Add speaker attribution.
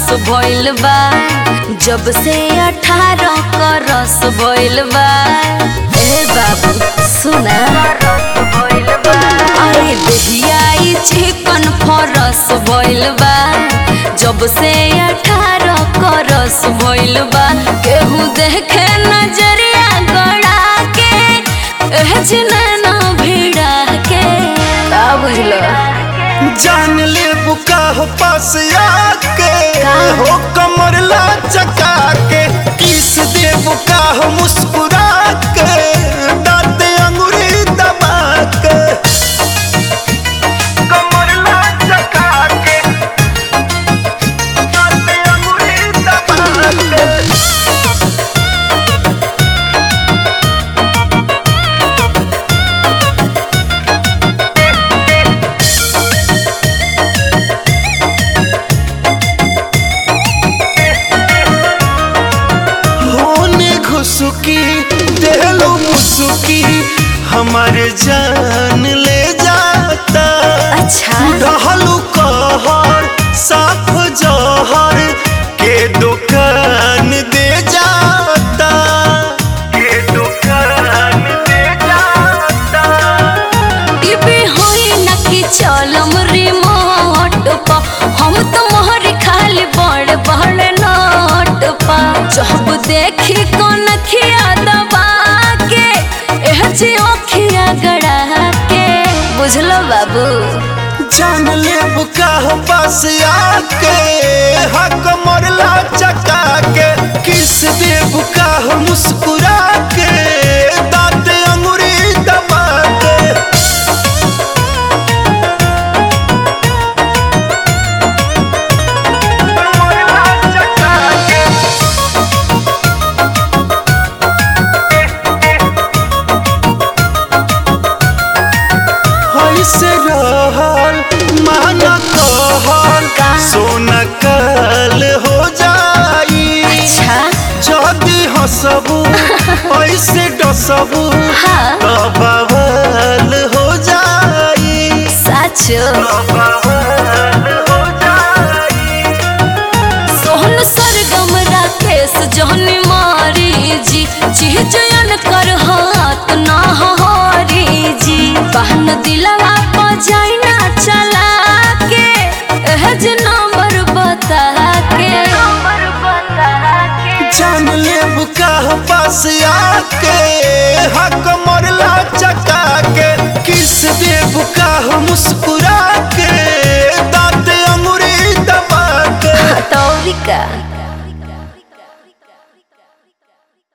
Speaker 1: भइल बा जब से अठारह क रस भइल बा ए बाबू सुना अरे दहिया ई चिकन फरस भइल बा जब से अठारह क रस भइल बा केहू देखे नजरिया गड़ा के एह जिनैना भिड़ा के का बुझलो
Speaker 2: जान ले बुका हो पास आके
Speaker 1: का?
Speaker 2: हो कमर ला चका के किस दे बुका हो मुस्कुरा के दांत अंगूरी दबा के कमर ला चका के दांत अंगूरी दबा के होने घुसुकी देलो मुसुकी हमारे जान ले जाता
Speaker 1: अच्छा
Speaker 2: रहलू कहर साफ जहर के दुकान दे जाता के दुकान दे जाता
Speaker 1: टीवी होई न कि चलम रिमोट पा हम तो मोहर खाली बड़ बड़ नोट पा जब देखी कौन खिया दबा के एह जी ओखिया गड़ा के बुझलो बाबू
Speaker 2: जान ले बुका हो पास आके हक मोरला चका के किस दे बुका हो मुस्कुरा के दांत अंगूरी दबा के मोरला चका के ऐसे रहल माना कहल
Speaker 1: का?
Speaker 2: सोना कल हो जाई
Speaker 1: अच्छा
Speaker 2: जदी हसबू ऐसे डसबू
Speaker 1: हाँ।
Speaker 2: तो बवाल हो जाई
Speaker 1: साचो
Speaker 2: तो बवाल हो जाई
Speaker 1: सोहन सरगम राकेश जहनी मारी जी चीजयन कर हाथ ना हरी जी बहन दिलवा बजाई ना चला के एह जे नंबर बता के नंबर बता के
Speaker 2: जान ले बुका हो पास आके हक मोरला चका के किस दे बुका हो मुस्कुरा के दांत अंगूरी दबा के
Speaker 1: तौरिका